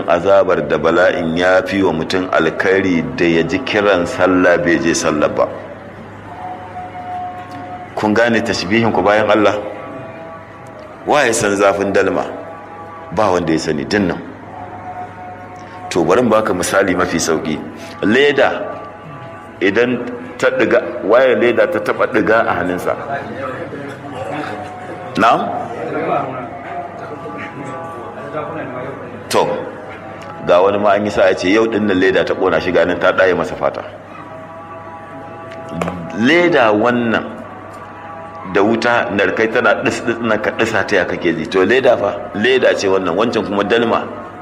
azabar da bala'in ya fi wa mutum alkhairi da ya ji kiran sallah bai je sallah ba kun gane tashbihin ku bayan Allah waye san zafin dalma ba wanda ya sani dinnan to bari baka misali mafi sauki leda idan ta diga waye leda ta taba diga a hannunsa na'am to ga wani ma an yi sa ya ce yau dinnan leda ta kona shi ganin ta ɗaye masa fata leda wannan da wuta narkai tana ɗis ka ɗisa ta ya kake ji to leda fa leda ce wannan wancan kuma dalma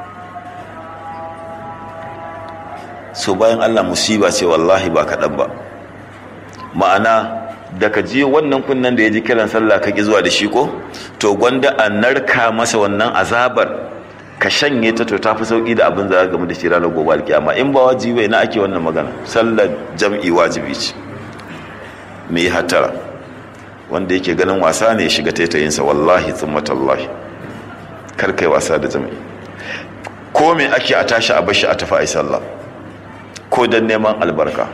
so bayan allah musiba ce wallahi ba kaɗan ba ma'ana da ka ji wannan kunnan da ya ji kiran sallah ka ki zuwa da shi ko to gwanda a narka masa wannan azabar ka shanye ta to tafi sauki da abin za game da shi ranar gobe alkiyama in ba wajibi na ake wannan magana sallar jam'i wajibi ce me yi hatara wanda yake ganin wasa ne ya shiga taitayinsa wallahi tallahi kar kai wasa da jam'i ko me ake a tashi a bashi a tafi ai sallah ko dan neman albarka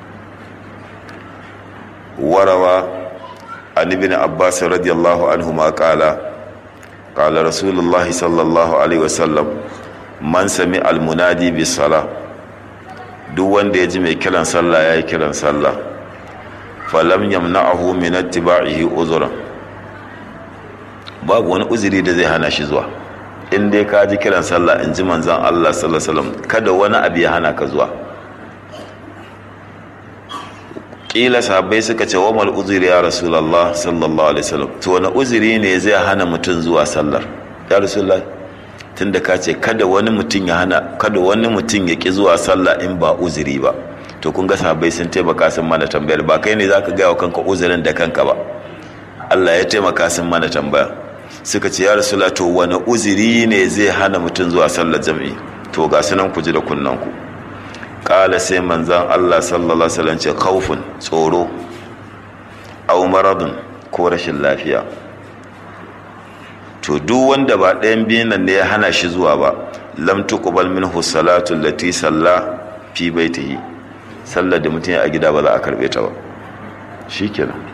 warawa an ibn abbas radiyallahu anhu ma qala qala rasulullah sallallahu alaihi wasallam man sami almunadi bis sala duk wanda ya ji mai kiran sallah yayi kiran sallah falam yamna'ahu min ittiba'ihi uzra babu wani uzuri da zai hana shi zuwa in dai ka ji kiran sallah in ji manzon Allah sallallahu alaihi wasallam kada wani abu ya hana ka zuwa kila sahabbai suka ce wa mal uzuri ya rasulullah sallallahu alaihi wasallam to wani uzuri ne zai hana mutum zuwa sallar ya rasulullah tunda ka ce kada wani mutum ya hana kada wani mutum ya ki zuwa sallah in ba uzuri ba to kun ga sahabbai sun taimaka sun mana tambayar ba kai ne zaka ga wa kanka uzurin da kanka ba Allah ya taimaka sun mana tambaya suka ce ya rasulullah to wani uzuri ne zai hana mutum zuwa sallar jami'i to ga sunan ku ji da kunnan ku kala sai manzan Allah sallallahu alaihi wasallam ce kaufin tsoro au maradun ko rashin lafiya to duk wanda ba ɗayan biyun nan ne ya hana shi zuwa ba lam tuqbal minhu salatu allati salla fi baitihi sallar da mutum a gida ba za a karbe ta ba shikenan